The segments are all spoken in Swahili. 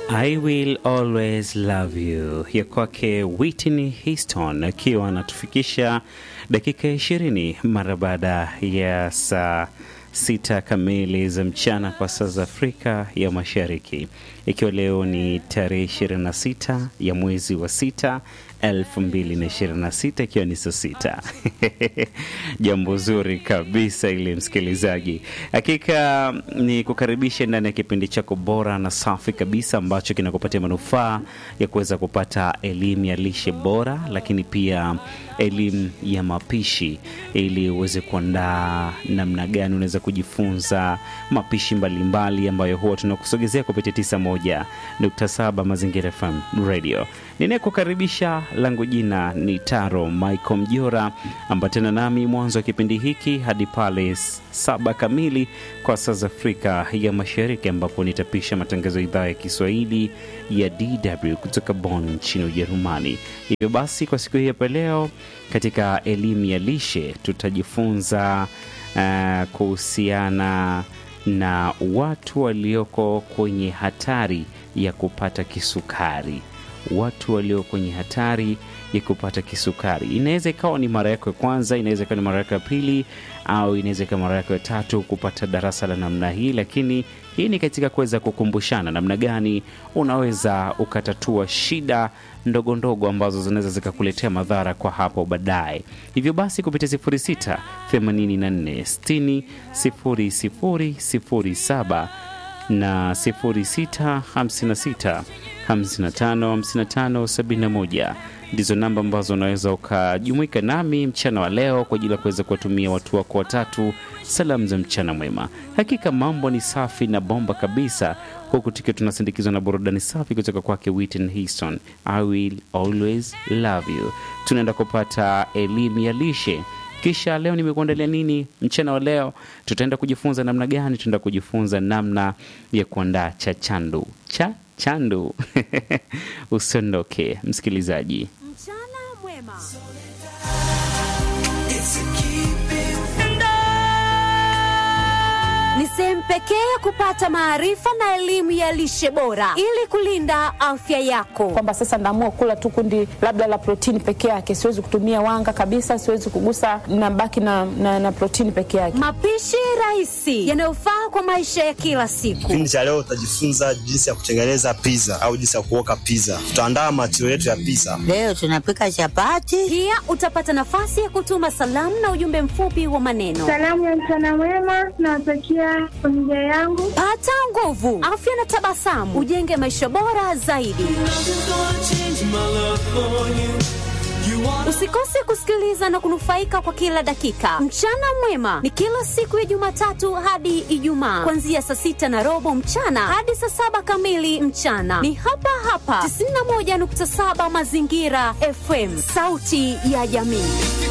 I will always love you ya kwake Whitney Houston akiwa anatufikisha dakika ishirini mara baada ya saa sita kamili za mchana kwa saa za Afrika ya Mashariki, ikiwa leo ni tarehe 26 ya mwezi wa sita 2026 ikiwa ni saa sita. Jambo zuri kabisa ile, msikilizaji, hakika ni kukaribisha ndani ya kipindi chako bora na safi kabisa ambacho kinakupatia manufaa ya kuweza kupata elimu ya lishe bora, lakini pia elimu ya mapishi ili uweze kuandaa namna gani unaweza kujifunza mapishi mbalimbali mbali ambayo huwa tunakusogezea kupitia 91.7 Mazingira FM Radio. Ninayekukaribisha langu jina ni Taro Michael Mjora, ambatana nami mwanzo wa kipindi hiki hadi pale saba kamili kwa saa za Afrika ya Mashariki, ambapo nitapisha matangazo ya idhaa ya Kiswahili ya DW kutoka Bonn nchini Ujerumani. Hivyo basi, kwa siku hii hapa leo katika elimu ya lishe tutajifunza uh, kuhusiana na watu walioko kwenye hatari ya kupata kisukari watu walio kwenye hatari ya kupata kisukari. Inaweza ikawa ni mara yako ya kwanza, inaweza ikawa ni mara yako ya pili, au inaweza ikawa mara yako ya tatu kupata darasa la namna hii, lakini hii ni katika kuweza kukumbushana namna gani unaweza ukatatua shida ndogo ndogo ambazo zinaweza zikakuletea madhara kwa hapo baadaye. Hivyo basi kupitia 06 84 60 00 07 na 0656 555571 ndizo namba ambazo unaweza ukajumuika nami mchana wa leo kwa ajili ya kuweza kuwatumia watu wako watatu salamu za mchana mwema. Hakika mambo ni safi na bomba kabisa, huku tukiwa tunasindikizwa na burudani safi kutoka kwake Whitney Houston, I will always love you. Tunaenda kupata elimu ya lishe kisha leo nimekuandalia nini mchana wa leo? Tutaenda kujifunza namna gani? Tutaenda kujifunza namna ya kuandaa cha chandu cha chandu. Usiondoke msikilizaji. Mchana mwema. Ni sehemu pekee ya kupata maarifa na elimu ya lishe bora ili kulinda afya yako. kwamba sasa naamua kula tu kundi labda la protini peke yake, siwezi kutumia wanga kabisa, siwezi kugusa, nabaki na, na, na protini peke yake. Mapishi rahisi yanayofaa kwa maisha ya kila siku. Kipindi cha leo utajifunza jinsi ya kutengeneza pizza au jinsi ya kuoka pizza. Tutaandaa matio yetu ya pizza. Leo tunapika chapati. Pia utapata nafasi ya kutuma salamu na ujumbe mfupi wa maneno. Salamu ya mchana mwema nawatakia familia yangu. Pata nguvu, afya na tabasamu, ujenge maisha bora zaidi. Usikose kusikiliza na kunufaika kwa kila dakika. Mchana mwema ni kila siku ya Jumatatu hadi Ijumaa, kuanzia saa sita na robo mchana hadi saa saba kamili mchana. Ni hapa hapa 91.7 Mazingira FM, sauti ya jamii.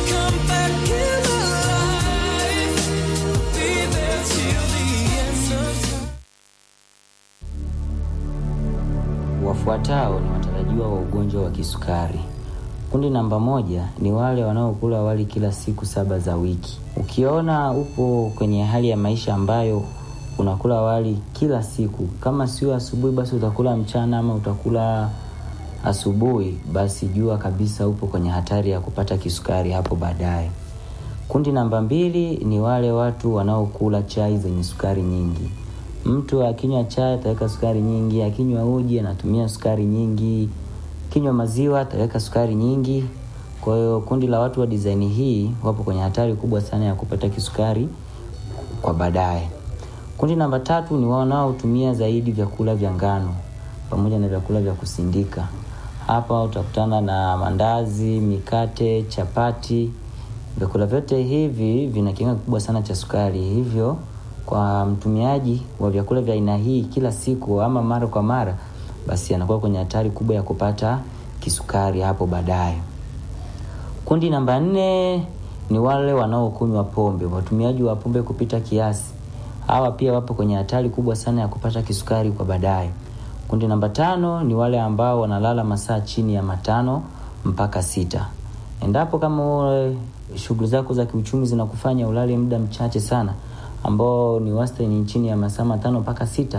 Wafuatao ni watarajiwa wa ugonjwa wa kisukari. Kundi namba moja ni wale wanaokula wali kila siku saba za wiki. Ukiona upo kwenye hali ya maisha ambayo unakula wali kila siku, kama sio asubuhi, basi utakula mchana ama utakula asubuhi, basi jua kabisa upo kwenye hatari ya kupata kisukari hapo baadaye. Kundi namba mbili ni wale watu wanaokula chai zenye sukari nyingi. Mtu akinywa chai ataweka sukari nyingi, akinywa uji anatumia sukari nyingi, kinywa maziwa ataweka sukari nyingi. Kwa hiyo kundi la watu wa design hii wapo kwenye hatari kubwa sana ya kupata kisukari kwa baadaye. Kundi namba tatu ni wanaotumia zaidi vyakula vya ngano pamoja na vyakula vya kusindika. Hapa utakutana na mandazi, mikate, chapati. Vyakula vyote hivi vina kiwango kikubwa sana cha sukari, hivyo kwa mtumiaji wa vyakula vya aina hii kila siku ama mara kwa mara, basi anakuwa kwenye hatari kubwa ya kupata kisukari hapo baadaye. Kundi namba nne ni wale wanaokunywa pombe, watumiaji wa pombe kupita kiasi. Hawa pia wapo kwenye hatari kubwa sana ya kupata kisukari kwa baadaye. Kundi namba tano ni wale ambao wanalala masaa chini ya matano mpaka sita. Endapo kama ule shughuli zako za kiuchumi zinakufanya ulale muda mchache sana ambao ni wastani chini ya masaa matano mpaka sita,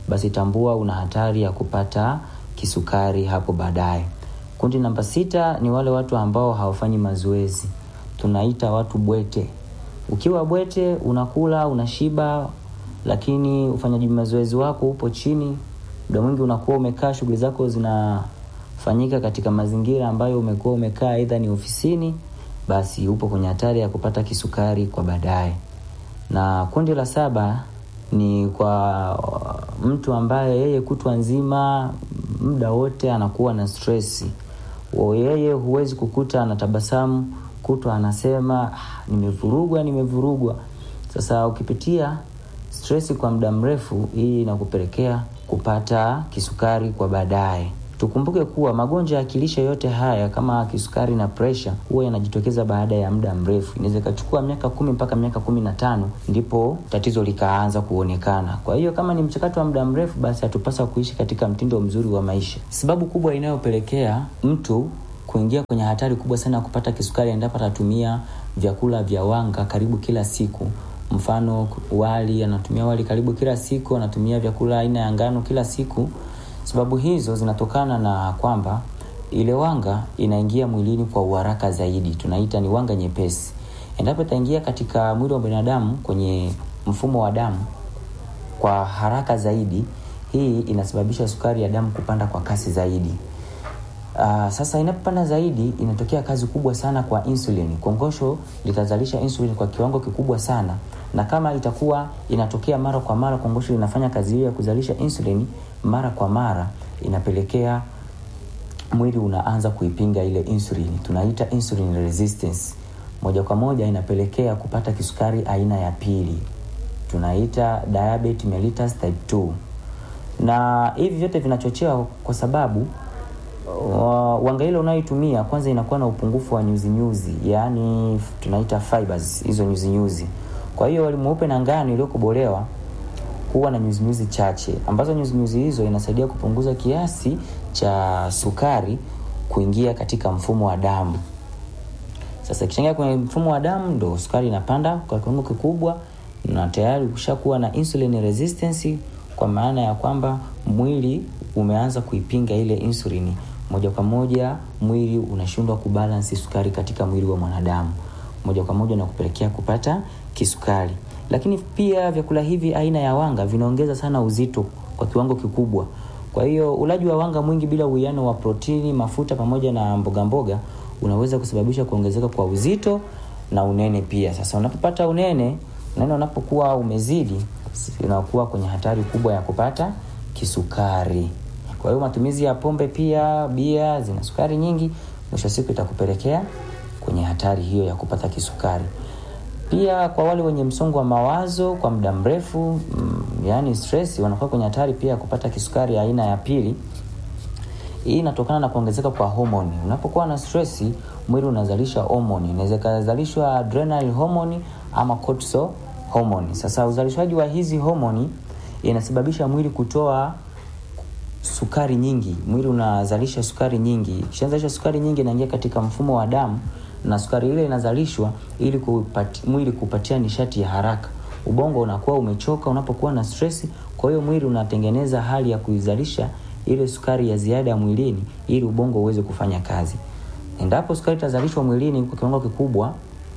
basi tambua una hatari ya kupata kisukari hapo baadaye. Kundi namba sita ni wale watu ambao hawafanyi mazoezi, tunaita watu bwete. Ukiwa bwete, unakula unashiba, lakini ufanyaji mazoezi wako upo chini, muda mwingi unakuwa umekaa, shughuli zako zinafanyika katika mazingira ambayo umekuwa umekaa, aidha ni ofisini, basi upo kwenye hatari ya kupata kisukari kwa baadaye. Na kundi la saba ni kwa mtu ambaye yeye kutwa nzima muda wote anakuwa na stresi. Yeye huwezi kukuta anatabasamu kutwa anasema ah, nimevurugwa nimevurugwa. Sasa ukipitia stresi kwa muda mrefu, hii inakupelekea kupata kisukari kwa baadaye. Tukumbuke kuwa magonjwa ya kilishe yote haya kama kisukari na presha huwa yanajitokeza baada ya muda mrefu. Inaweza ikachukua miaka kumi mpaka miaka kumi na tano ndipo tatizo likaanza kuonekana. Kwa hiyo kama ni mchakato wa muda mrefu, basi hatupasa kuishi katika mtindo mzuri wa maisha. Sababu kubwa inayopelekea mtu kuingia kwenye hatari kubwa sana ya kupata kisukari endapo atatumia vyakula vya wanga karibu kila siku. Mfano, wali, anatumia wali karibu kila siku, anatumia vyakula aina ya ngano kila siku. Sababu hizo zinatokana na kwamba ile wanga inaingia mwilini kwa uharaka zaidi, tunaita ni wanga nyepesi. Endapo itaingia katika mwili wa binadamu kwenye mfumo wa damu kwa haraka zaidi, hii inasababisha sukari ya damu kupanda kwa kasi zaidi. Uh, sasa inapopanda zaidi inatokea kazi kubwa sana kwa insulin. Kongosho litazalisha insulin kwa kiwango kikubwa sana, na kama itakuwa inatokea mara kwa mara, kongosho linafanya kazi hiyo ya kuzalisha insulin mara kwa mara, inapelekea mwili unaanza kuipinga ile insulin, tunaita insulin resistance. Moja kwa moja inapelekea kupata kisukari aina ya pili, tunaita diabetes mellitus type 2, na hivi vyote vinachochewa kwa sababu wanga ile unayoitumia kwanza inakuwa na upungufu wa nyuzi nyuzi, yaani tunaita fibers, hizo nyuzi nyuzi. Kwa hiyo wali mweupe na ngano iliyokobolewa huwa na nyuzi nyuzi chache, ambazo nyuzi nyuzi hizo inasaidia kupunguza kiasi cha sukari kuingia katika mfumo wa damu. Sasa ikichangia kwenye mfumo wa damu, ndo sukari inapanda kwa kiwango kikubwa, na tayari ukishakuwa na insulin resistance, kwa maana ya kwamba mwili umeanza kuipinga ile insulini moja kwa moja mwili unashindwa kubalansi sukari katika mwili wa mwanadamu, moja kwa moja na kupelekea kupata kisukari. Lakini pia vyakula hivi aina ya wanga vinaongeza sana uzito kwa kiwango kikubwa. Kwa hiyo ulaji wa wanga mwingi bila uwiano wa protini, mafuta pamoja na mboga mboga unaweza kusababisha kuongezeka kwa uzito na unene pia. Sasa unapopata unene, unene unapokuwa umezidi, unakuwa kwenye hatari kubwa ya kupata kisukari. Kwa hiyo matumizi ya pombe pia, bia zina sukari nyingi, mwisho wa siku itakupelekea kwenye hatari hiyo ya kupata kisukari. Pia kwa wale wenye msongo wa mawazo kwa muda mrefu, mm, yani stress, wanakuwa kwenye hatari pia ya kupata kisukari aina ya pili. Hii inatokana na kuongezeka kwa homoni. Unapokuwa na stress, mwili unazalisha homoni. Inaweza kuzalishwa adrenal hormone ama cortisol hormone. Sasa uzalishaji wa hizi homoni inasababisha mwili kutoa sukari nyingi. Mwili unazalisha sukari nyingi. Ikishazalisha sukari nyingi, inaingia katika mfumo wa damu, na sukari ile inazalishwa ili kupati, mwili kupatia nishati ya haraka. Ubongo unakuwa umechoka unapokuwa na stress, kwa hiyo mwili unatengeneza hali ya kuizalisha ile sukari ya ziada ya mwilini ili ubongo uweze kufanya kazi. Endapo sukari itazalishwa mwilini kwa kiwango kikubwa,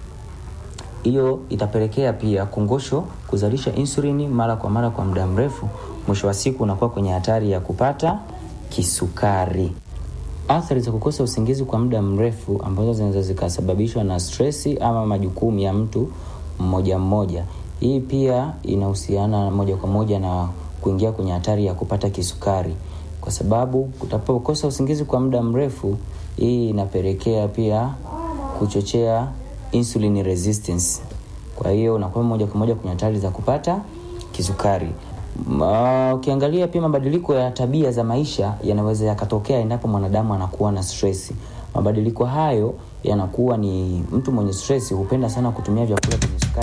hiyo itapelekea pia kongosho kuzalisha insulini mara kwa mara kwa muda mrefu. Mwisho wa siku unakuwa kwenye hatari ya kupata kisukari. Athari za kukosa usingizi kwa muda mrefu ambazo zinaweza zikasababishwa na stresi ama majukumu ya mtu mmoja mmoja, hii pia inahusiana moja kwa moja na kuingia kwenye hatari ya kupata kisukari, kwa sababu utapokosa usingizi kwa muda mrefu, hii inapelekea pia kuchochea insulin resistance. Kwa hiyo unakuwa moja kwa moja kwenye hatari za kupata kisukari. Ma, ukiangalia pia mabadiliko ya tabia za maisha yanaweza yakatokea endapo mwanadamu anakuwa na stress. Mabadiliko hayo yanakuwa ni mtu mwenye stress hupenda sana kutumia vyakula vyenye sukari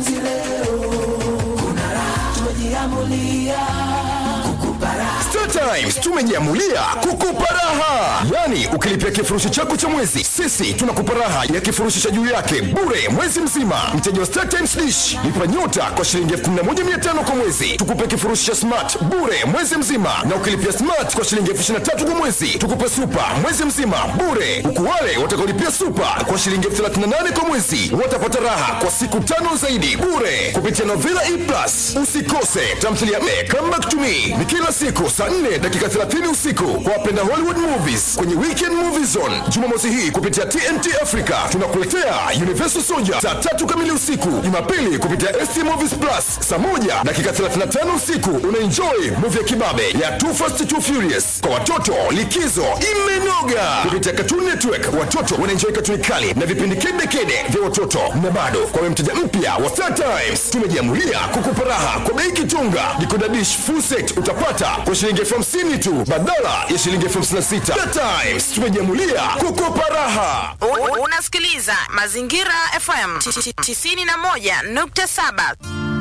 nyingi. Star Times tumejiamulia kukupa raha, yaani ukilipia kifurushi chako cha mwezi, sisi tunakupa raha ya kifurushi cha juu yake bure mwezi mzima. Mteja wa Star Times Dish lipa nyota kwa shilingi 11500 kwa mwezi, tukupe kifurushi cha smart bure mwezi mzima, na ukilipia smart kwa shilingi 2300 kwa mwezi, tukupe super mwezi mzima bure, huku wale watakaolipia super kwa shilingi 38 kwa mwezi watapata raha kwa siku tano zaidi bure kupitia Novela E Plus. Usikose tamthilia Me Come Back to Me ni kila siku saa 4 dakika 30 usiku kwa wapenda Hollywood movies kwenye Weekend Movie Zone. Jumamosi hii kupitia TNT Africa tunakuletea Universal Soldier saa tatu kamili usiku. Jumapili kupitia ST Movies Plus saa moja dakika 35 usiku unaenjoy movie ya kibabe ya Too Fast Too Furious. Kwa watoto likizo imenoga kupitia Cartoon Network. Watoto wanaenjoy katuni kali na vipindi kede kede vya watoto, na bado kwa wewe mteja mpya wa Star Times tumejiamulia kukupa raha kwa bei kitunga. Decoder dish full set utapata kwa shilingi elfu hamsini tu badala ya shilingi elfu hamsini na sita. Star Times tumejiamulia kukupa raha. U- Unasikiliza Mazingira FM 91.7.